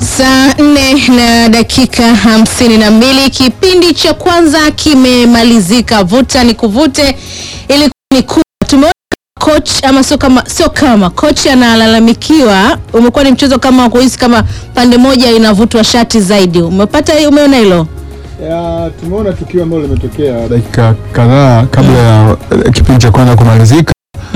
Saa nne na dakika hamsini na mbili kipindi cha kwanza kimemalizika. Vuta ni kuvute, ilikuwa ni kubwa. Tumeona coach ama sio kama sio kama coach analalamikiwa, umekuwa ni mchezo kama kuhisi kama pande moja inavutwa shati zaidi. Umepata hiyo, umeona hilo? Ya, tumeona tukio ambalo limetokea dakika kadhaa kabla ya eh, kipindi cha kwanza kumalizika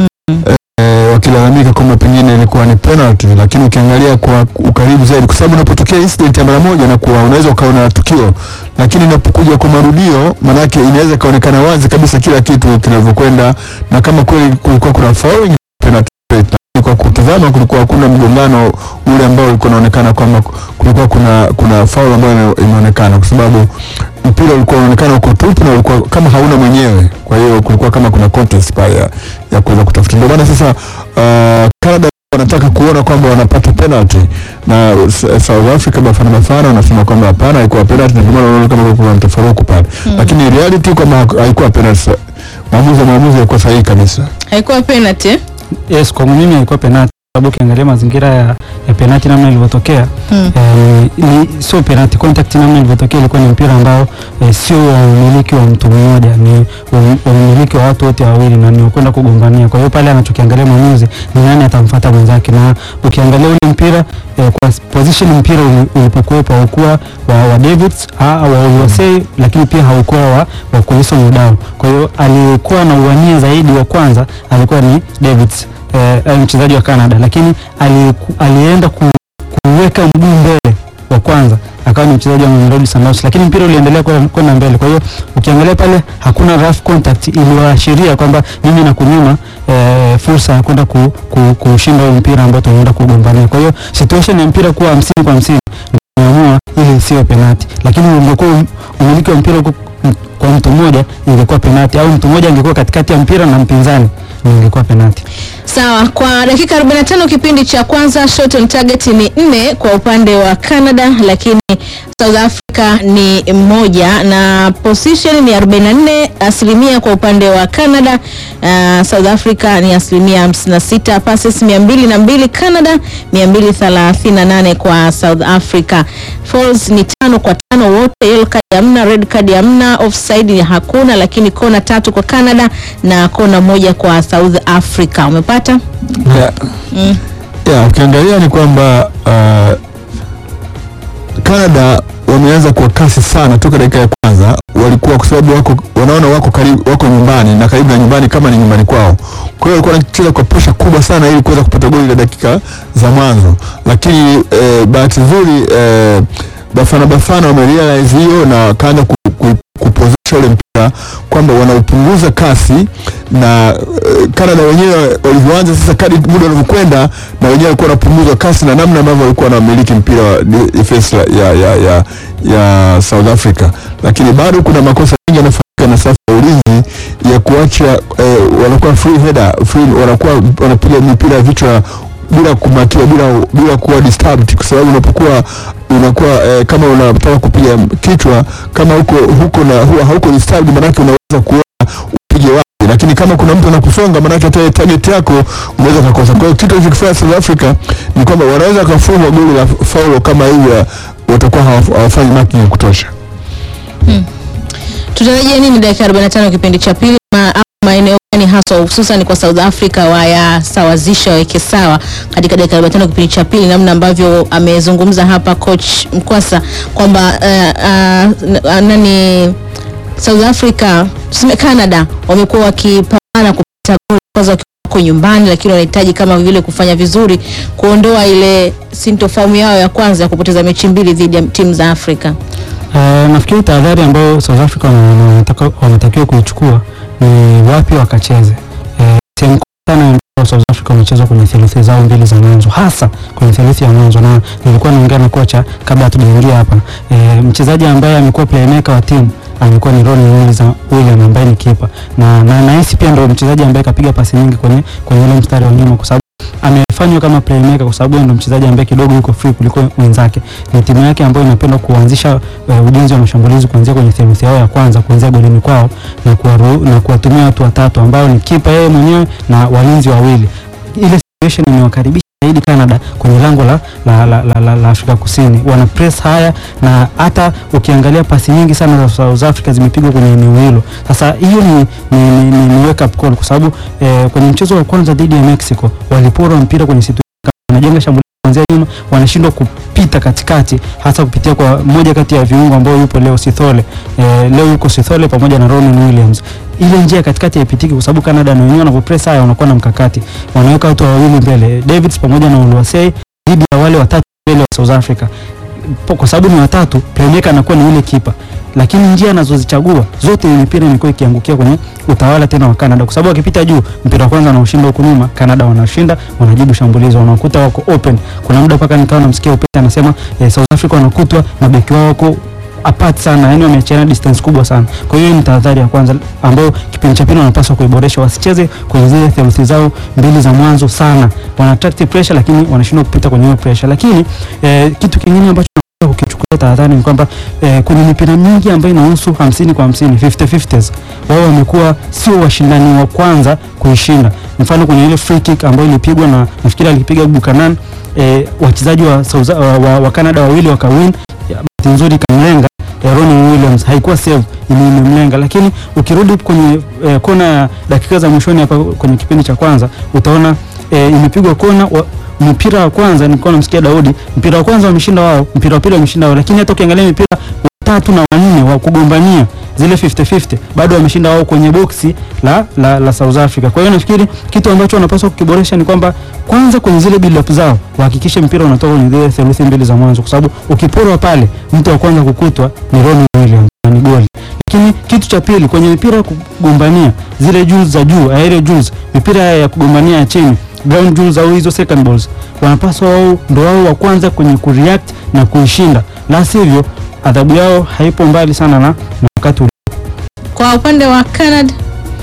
eh, wakilalamika kwamba pengine ilikuwa ni penalty, lakini ukiangalia kwa ukaribu zaidi, kwa sababu unapotokea incident ya mara moja na kuwa unaweza ukaona tukio, lakini inapokuja kwa marudio, manake inaweza ikaonekana wazi kabisa kila kitu kinavyokwenda, na kama kweli kulikuwa kuna foul penalty straight. Lakini kwa kutazama kulikuwa hakuna mgongano ule ambao ulikuwa unaonekana kwamba kulikuwa kuna kuna foul ambayo imeonekana kwa sababu mpira ulikuwa unaonekana uko tupu na ulikuwa kama hauna mwenyewe, kwa hiyo kulikuwa kama kuna contest pale ya, ya kuweza kutafuta. Ndio maana sasa uh, Canada wanataka kuona kwamba wanapata penalty na S- South Africa Bafana Bafana wanasema kwamba hapana, haikuwa penalty, na ndio maana unaona kama kuna mtafaruku pale, lakini reality kwamba haku- haikuwa penalty. Maamuzi ya maamuzi yalikuwa sahihi kabisa. Haikuwa penalty eh? Yes, kwa mimi haikuwa penalti sababu ukiangalia mazingira ya, ya penalti namna ilivyotokea Hmm. eh, ni sio penalti contact namna ilivyotokea ilikuwa ni mpira ambao eh, sio wa umiliki wa mtu mmoja ni um- wa umiliki wa watu wote wawili na ni kwenda kugombania. Kwa hiyo pale anachokiangalia mwamuzi ni nani atamfuata mwenzake, na ukiangalia ule mpira eh, kwa position mpira uli- ulipokuwepo haukuwa wa, wa Davids ah, wa Olosei, lakini pia haukuwa wa, wa Kuliso Mudau. Kwa hiyo alikuwa na uwania zaidi wa kwanza alikuwa ni Davids eh, eh, mchezaji wa Canada, lakini aliku, alienda ku, kuweka mguu mbele wa kwanza akawa ni mchezaji wa Mamelodi Sundowns, lakini mpira uliendelea kwenda kwenda mbele. Kwa hiyo ukiangalia pale hakuna rough contact iliyoashiria kwamba mimi na kunyima eh, fursa ya kwenda ku, ku, kushinda ule mpira ambao tunaenda kugombania. Kwa hiyo situation ya mpira kuwa hamsini kwa hamsini tumeamua ili isiwe penati, lakini ungekuwa um- umiliki wa mpira uko m- kwa mtu mmoja ingekuwa penati, au mtu mmoja angekuwa katikati ya mpira na mpinzani ingekuwa penati. Sawa, kwa dakika 45 kipindi cha kwanza shot on target ni nne kwa upande wa Canada, lakini South Africa ni moja na position ni 44 asilimia kwa upande wa Canada. Uh, South Africa ni asilimia 56, passes 202 Canada, 238 kwa South Africa. Falls ni tano kwa tano wote, yellow card hamna, red card hamna, offside hakuna, lakini kona tatu kwa Canada na kona moja kwa South Africa. Umepata? Yeah. Mm. Yeah, ukiangalia ni kwamba uh, Canada wameanza kwa kasi sana toka dakika ya kwanza, walikuwa kwa sababu wako wanaona wako karibu, wako nyumbani na karibu na nyumbani kama ni nyumbani kwao. Kwa hiyo walikuwa wanacheza kwa presha kubwa sana ili kuweza kupata goli la dakika za mwanzo, lakini eh, bahati nzuri eh, Bafana Bafana wamerealize hiyo na wakaanza ku, ku, kupozesha ule mpira kwamba wanaupunguza kasi na uh, Canada wenyewe walivyoanza sasa, kadi muda unavyokwenda, na wenyewe walikuwa wanapunguza kasi na namna ambavyo walikuwa wanamiliki mpira wa di- defense la- ya, ya, ya, ya South Africa, lakini bado kuna makosa mengi yanafanyika na safu ya ulinzi ya kuacha eh, wanakuwa free header, free, wanakuwa wanapiga mipira ya vichwa bila kumakiwa bila bila kuwa disturbed, kwa sababu unapokuwa unakuwa eh, kama unataka kupiga kichwa kama huko huko na huwa hauko disturbed, manake unaweza kuona upige wapi, lakini kama kuna mtu anakusonga, manake hata target yako unaweza kukosa. Kwa hiyo kitu alichokifanya South Africa ni kwamba wanaweza kufungwa goli la faulo kama hivi, watakuwa hawaf- hawafanyi marking ya kutosha. Tutarajia nini dakika 45 kipindi cha pili ma, au maeneo gani haswa hususan kwa South Africa wayasawazisha waweke sawa katika dakika 45 kipindi cha pili, namna ambavyo amezungumza hapa coach Mkwasa kwamba uh, uh, nani South Africa tuseme Canada wamekuwa wakipambana kupata goli kwanza wakiwa wako nyumbani, lakini wanahitaji kama vile kufanya vizuri kuondoa ile sintofahamu yao ya kwanza ya kupoteza mechi mbili dhidi ya timu za Afrika. Uh, nafikiri tahadhari ambayo South Africa wana- wanataka- wanatakiwa kuichukua ni wapi wakacheze. Eh, sehemu kubwa sana ambayo South Africa wamecheza kwenye theluthi zao mbili za mwanzo, hasa kwenye theluthi ya mwanzo, na nilikuwa naongea na kocha kabla hatujaingia hapa. Eh, mchezaji ambaye amekuwa playmaker wa timu amekuwa ni Ronnie Williams- William ambaye ni kipa na na nahisi pia ndio mchezaji ambaye kapiga pasi nyingi kwenye kwenye ile mstari wa nyuma kwa sababu amefanywa kama playmaker kwa sababu yeye ndo mchezaji ambaye kidogo yuko free kuliko wenzake. Ni timu yake ambayo inapenda kuanzisha uh, ujenzi wa mashambulizi kuanzia kwenye theluthi yao ya kwanza kuanzia golini kwao na kuwaru, na kuwatumia watu watatu ambao ni kipa yeye mwenyewe na walinzi wawili. Ile situation imewakaribisha zaidi Canada kwenye lango la, la, la, la, la, la Afrika Kusini. Wana press haya na hata ukiangalia pasi nyingi sana za South Africa zimepigwa kwenye eneo hilo. Sasa hiyo ni, ni, ni, ni, ni wake up call kwa sababu eh, kwenye mchezo wa kwanza dhidi ya Mexico walipora mpira kwenye situ wanajenga shambulio kuanzia nyuma, wanashindwa kupita katikati, hasa kupitia kwa mmoja kati ya viungo ambao yupo leo Sithole. Eh, leo yuko Sithole pamoja na Ronan Williams. Ile njia katikati haipitiki kwa sababu Canada na wenyewe wanavyopress haya wanakuwa na mkakati, wanaweka watu wawili mbele, Davids pamoja na Oluwasei dhidi ya wale watatu mbele wa South Africa. Po- Kwa sababu ni watatu, playmaker anakuwa ni yule kipa lakini njia anazozichagua zote ile mipira imekuwa ikiangukia kwenye utawala tena wa Canada, kwa sababu wakipita juu, mpira wa kwanza wanaoshinda huku nyuma, Canada wanashinda, wanajibu shambulizi, wanakuta wako open. Kuna muda mpaka nikawa namsikia Opeta anasema eh, South Africa wanakutwa na beki wao wako apart sana, yani wameachiana distance kubwa sana. Kwa hiyo hii ni tahadhari ya kwanza ambayo kipindi cha pili wanapaswa kuiboresha, wasicheze kwenye zile theluthi zao mbili za mwanzo sana, wana attract pressure, lakini wanashindwa kupita kwenye hiyo pressure. Lakini eh, kitu kingine ambacho ukichukulia tahadhari ni kwamba eh, kwenye mipira mingi ambayo inahusu 50 kwa 50 50 50s wao wamekuwa sio washindani wa kwanza kuishinda. Mfano kwenye ile free kick ambayo ilipigwa na nafikiri alipiga Buchanan eh, wachezaji wa, South- wa, wa, wa Canada wawili wakawin, Ya, bahati nzuri kamlenga eh, Ronnie Williams haikuwa save ili imemlenga, lakini ukirudi kwenye eh, kona ya dakika za mwishoni hapa kwenye kipindi cha kwanza utaona eh, imepigwa kona wa, mpira wa kwanza nilikuwa namsikia Daudi, mpira wa kwanza wameshinda wao, mpira wa pili wameshinda wao, lakini hata ukiangalia mipira watatu na wanne wa kugombania zile 50-50 bado wameshinda wao kwenye boksi la, la, la South Africa. Kwa hiyo nafikiri kitu ambacho wanapaswa kukiboresha ni kwamba kwanza kwenye zile build up zao wahakikishe mpira unatoka kwenye zile theluthi mbili za mwanzo, kwa sababu ukiporwa pale, mtu wa kwanza kukutwa ni Ronnie Williams na ni goli. Lakini kitu cha pili kwenye mipira ya kugombania zile juu za juu, aerial juice, mipira ya kugombania ya chini ground jewels au hizo second balls wanapaswa wao ndo wao wa kwanza kwenye kureact na kuishinda, la sivyo adhabu yao haipo mbali sana na, na wakati uli- Kwa upande wa Canada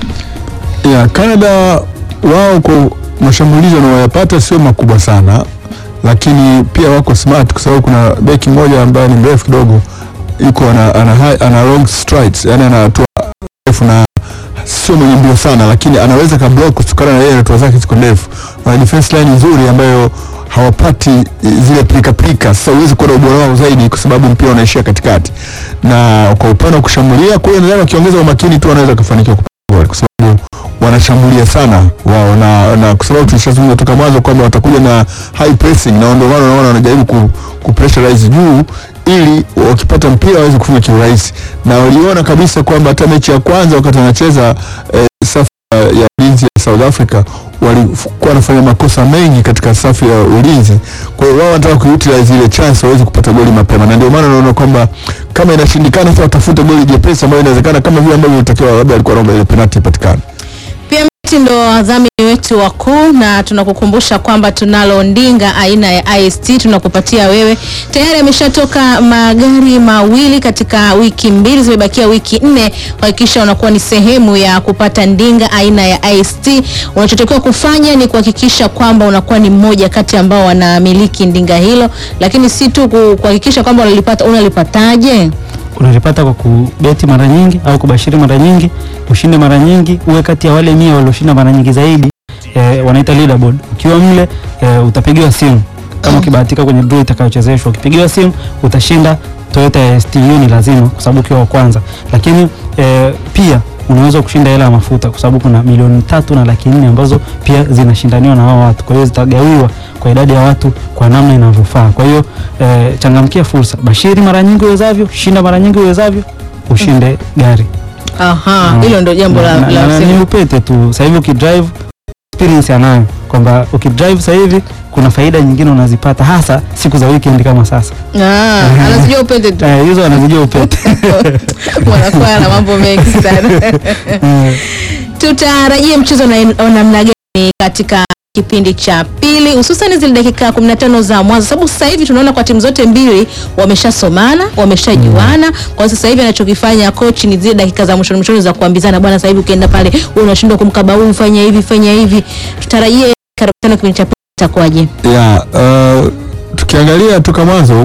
Yeah, Canada wao kwa mashambulizi wanayoyapata sio makubwa sana, lakini pia wako smart kwa sababu kuna beki mmoja ambaye ni mrefu kidogo, yuko ana, ana, high- ana long strides, yani anatoa refu na sio mwenye mbio sana, lakini anaweza ka block kutokana na yeye hatua zake ziko ndefu. Wana defense line nzuri ambayo hawapati zile pilika pilika. Sasa huwezi kuona ubora wao zaidi kwa sababu mpira unaishia katikati, na kwa upande wa kushambulia, kwa hiyo nadhani wakiongeza umakini tu wanaweza kufanikiwa kupata goli kwa sababu wanashambulia sana wao na, na kwa sababu tulishazungumza toka mwanzo kwamba watakuja na high pressing na ndio maana unaona wanajaribu ku, ku pressurize juu ili wakipata mpira waweze kufunga kiurahisi, na waliona kabisa kwamba hata mechi ya kwanza wakati wanacheza eh, safu ya ya ulinzi ya South Africa walikuwa wanafanya makosa mengi katika safu ya ulinzi. Kwa hiyo wao wanataka kuutilize ile chance waweze kupata goli mapema, na ndio maana unaona kwamba kama inashindikana, sasa watafute goli jepesi ambayo inawezekana kama vile ambavyo ilitakiwa, labda alikuwa anaomba ile penalty ipatikane. pia miti ndo wadhamini wetu wakuu, na tunakukumbusha kwamba tunalo ndinga aina ya IST tunakupatia wewe. Tayari ameshatoka magari mawili katika wiki mbili, zimebakia wiki nne. Hakikisha unakuwa ni sehemu ya kupata ndinga aina ya IST. Unachotakiwa kufanya ni kuhakikisha kwamba unakuwa ni mmoja kati ambao wanamiliki ndinga hilo, lakini si tu ku- kuhakikisha kwamba unalipata. Unalipataje? unalipata kwa kubeti mara nyingi au kubashiri mara nyingi, ushinde mara nyingi, uwe kati ya wale mia walioshinda mara nyingi zaidi eh, wanaita leaderboard. Ukiwa mle eh, utapigiwa simu kama ukibahatika kwenye draw itakayochezeshwa. Ukipigiwa simu utashinda Toyota ya ST, hiyo ni lazima kwa sababu ukiwa wa kwanza, lakini eh, pia unaweza kushinda hela ya mafuta kwa sababu kuna milioni tatu na laki nne ambazo pia zinashindaniwa na hao watu, kwa hiyo zitagawiwa kwa idadi ya watu kwa namna inavyofaa. Kwa hiyo eh, changamkia fursa, bashiri mara nyingi uwezavyo, shinda mara nyingi uwezavyo, ushinde gari. Aha, Mm. hilo ndio jambo la, Na- la na- na msingi. ni upete tu. Sasa hivi ukidrive experience anayo kwamba ukidrive sasa hivi kuna faida nyingine unazipata hasa siku za weekend kama sasa. Ah, anazijua upende tu. Eh, hizo anazijua upete. Wanakuwa na mambo mengi sana. Eh, Tutarajie mchezo na wa namna gani katika kipindi cha pili hususan zile dakika 15 za mwanzo, sababu sasa hivi tunaona kwa timu zote mbili wameshasomana, wameshajuana. Kwa sasa hivi anachokifanya coach ni zile dakika za mwishoni mwishoni za kuambizana, bwana, sasa hivi ukienda pale wewe unashindwa kumkaba huyu, fanya hivi, fanya hivi. Tutarajie karibu tano kipindi cha pili itakuwaje? Yeah, uh, tukiangalia toka mwanzo uh,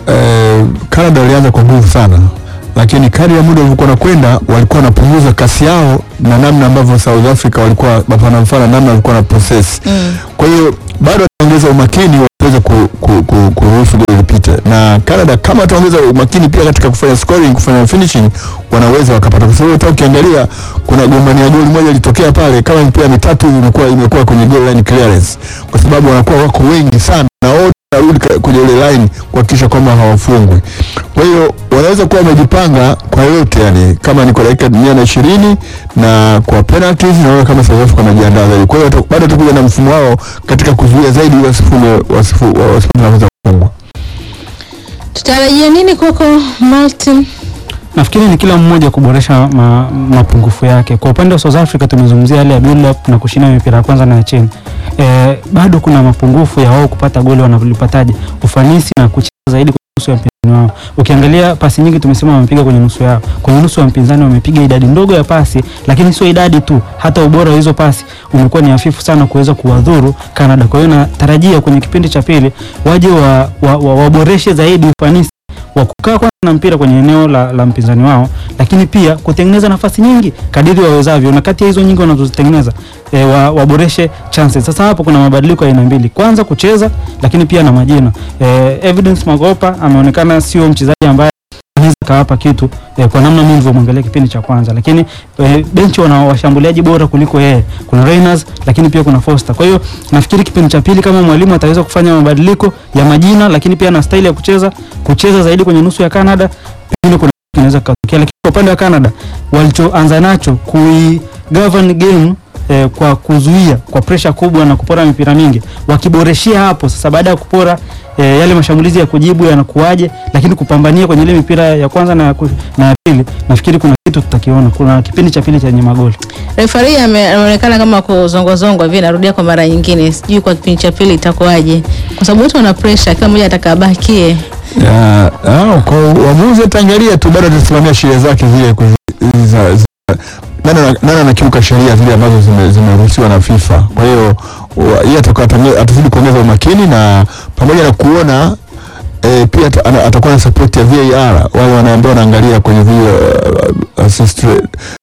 Canada walianza kwa nguvu sana, lakini kadri ya muda ulivyokuwa unakwenda walikuwa wanapunguza kasi yao na namna ambavyo South Africa walikuwa wanafanya namna walikuwa na process. Mm. Kwa hiyo bado wataongeza umakini waweze ku, ku, ku, kuruhusu goli lipite, na Canada kama wataongeza umakini pia katika kufanya scoring, kufanya finishing, wanaweza wakapata, kwa sababu hata ukiangalia kuna gombania goli moja ilitokea pale, kama mipira mitatu hivi imekuwa imekuwa kwenye goal line clearance, kwa sababu wanakuwa wako wengi sana na wote wanarudi ka- kwenye ile line kuhakikisha kwamba hawafungwi. Kwa hiyo wanaweza kuwa wamejipanga kwa yote, yani kama ni kwa dakika mia na ishirini na kwa penalties, naona kama South Africa wanajiandaa zaidi. Kwa hiyo wata- bado watakuja na mfumo wao katika kuzuia zaidi wasifunge wasifu wasifunge nafasi ya kufungwa. Tutarajia nini kwako Martin? Nafikiri ni kila mmoja kuboresha ma, mapungufu yake. Kwa upande wa South Africa tumezungumzia hali ya build up na kushinda mipira ya kwanza na ya chini. E, bado kuna mapungufu ya wao kupata goli wanavyolipataje, ufanisi na kucheza zaidi kwenye nusu ya mpinzani wao. Ukiangalia pasi nyingi tumesema wamepiga kwenye nusu yao, kwenye nusu ya mpinzani wamepiga idadi ndogo ya pasi, lakini sio idadi tu, hata ubora wa hizo pasi umekuwa ni hafifu sana kuweza kuwadhuru Canada. Kwa hiyo natarajia kwenye kipindi cha pili waje wa, wa, wa, waboreshe zaidi ufanisi wa kukaa kwanza na mpira kwenye eneo la, la mpinzani wao, lakini pia kutengeneza nafasi nyingi kadiri wawezavyo, na kati ya hizo nyingi wanazozitengeneza e, wa, waboreshe chances. Sasa hapo kuna mabadiliko ya aina mbili, kwanza kucheza, lakini pia na majina. E, Evidence Magopa ameonekana sio mchezaji ambaye anaweza kawapa kitu e, kwa namna mimi nilivyomwangalia kipindi cha kwanza, lakini e, benchi wana washambuliaji bora kuliko yeye. Kuna Reyners, lakini pia kuna Foster. Kwa hiyo nafikiri kipindi cha pili kama mwalimu ataweza kufanya mabadiliko ya majina, lakini pia na staili ya kucheza, kucheza zaidi kwenye nusu ya Canada, pengine kuna kitu kinaweza kutokea. Lakini kwa upande wa Canada walichoanza nacho kui govern game eh, kwa kuzuia kwa presha kubwa na kupora mipira mingi, wakiboreshia hapo sasa, baada ya kupora eh, yale mashambulizi ya kujibu yanakuaje, lakini kupambania kwenye ile mipira ya kwanza na ya ku- na ya pili, nafikiri kuna kitu tutakiona. Kuna kipindi cha pili chenye magoli. Refari ame- ameonekana kama kuzongwazongwa hivi, narudia kwa mara nyingine, sijui kwa kipindi cha pili itakuwaje, kwa sababu wote wana pressure, kila mmoja atakabakie. Ya, ah, kwa uamuzi ataangalia tu, bado atasimamia sheria zake zile kuzi- za- za- nani ana- nani anakiuka sheria zile ambazo zime- zimeruhusiwa na FIFA. Kwa hiyo wa- yeye atakuwa atange- atazidi kuongeza umakini na pamoja na kuona E, pia ata- ana- atakuwa na support ya VAR wale wanaambia wanaangalia kwenye video uh, assist uh,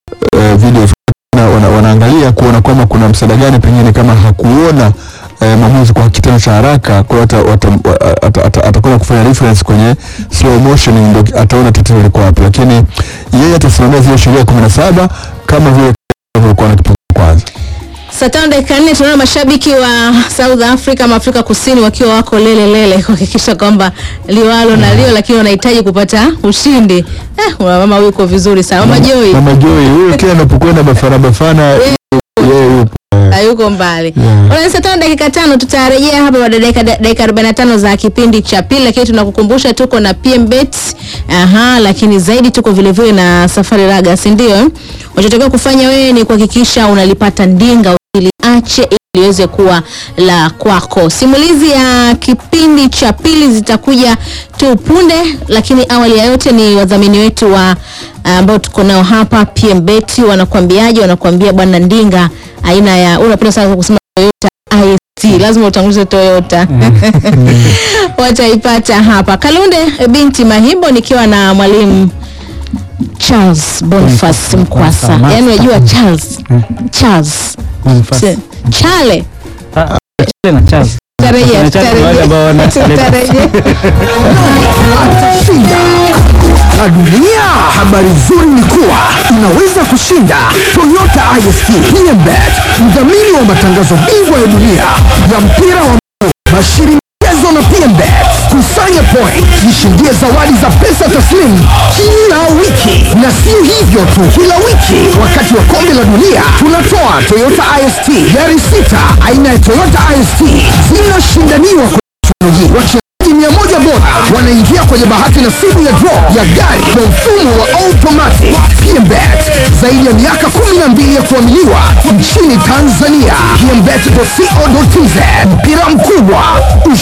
videos wana, wana, wanaangalia kuona kwamba kuna msaada gani pengine kama hakuona eh, maamuzi kwa kitendo cha haraka, kwa hiyo ata- wata- wa- ata- ata- atakwenda kufanya reference kwenye slow motion, ndio ataona tatizo liko wapi, lakini yeye atasimamia zile sheria kumi na saba kama vile ilivyokuwa na kipindi cha kwanza. Saa tano dakika nne tunaona mashabiki wa South Africa ama Afrika Kusini wakiwa wako lele lele kuhakikisha kwamba liwalo na lio, lakini wanahitaji kupata ushindi. Eh, una mama yuko vizuri sana, mama Joy Mama Joy huyo kila anapokwenda Bafana Bafana yeye yupo hayuko mbali. Yeah. Ona saa tano dakika tano tutarejea hapa baada ya dakika dakika 45 za kipindi cha pili, lakini tunakukumbusha tuko na PMBet. Aha, lakini zaidi tuko vile vile na Safari Raga, si ndio? Unachotakiwa kufanya wewe ni kuhakikisha unalipata ndinga usiliache ili liweze kuwa la kwako. Simulizi ya kipindi cha pili zitakuja tu punde, lakini awali ya yote ni wadhamini wetu wa ambao tuko nao hapa PMBet wanakuambiaje? Wanakuambia bwana ndinga aina ya unapenda sana kusema Toyota IST, lazima utangulize Toyota wataipata hapa Kalunde binti Mahimbo, nikiwa na mwalimu Charles Boniface Mkwasa. Mkwasa, Yani unajua master. Charles Charles Boniface. Ch- Chale Ah, Chale na Charles. Tarejea, Kuna Charles ni wale ambao wana- tarejea. atashinda na dunia. Habari nzuri ni kuwa unaweza kushinda Toyota IST PMBet, mdhamini wa matangazo bingwa ya dunia ya mpira wa miguu, bashiri michezo na PMBet. Kusanya point, jishindie zawadi za pesa taslimu kila wiki, na sio hivyo tu, kila wiki wakati wa kombe la dunia tunatoa Toyota IST gari sita aina ya Toyota IST zinashindaniwa kwa teknolojia. Wachezaji mia moja bora wanaingia kwenye bahati nasibu ya draw ya gari kwa mfumo wa automatic. PMBet zaidi ya miaka 12 ya kuaminiwa nchini Tanzania. PMBet.co.tz mpira mkubwa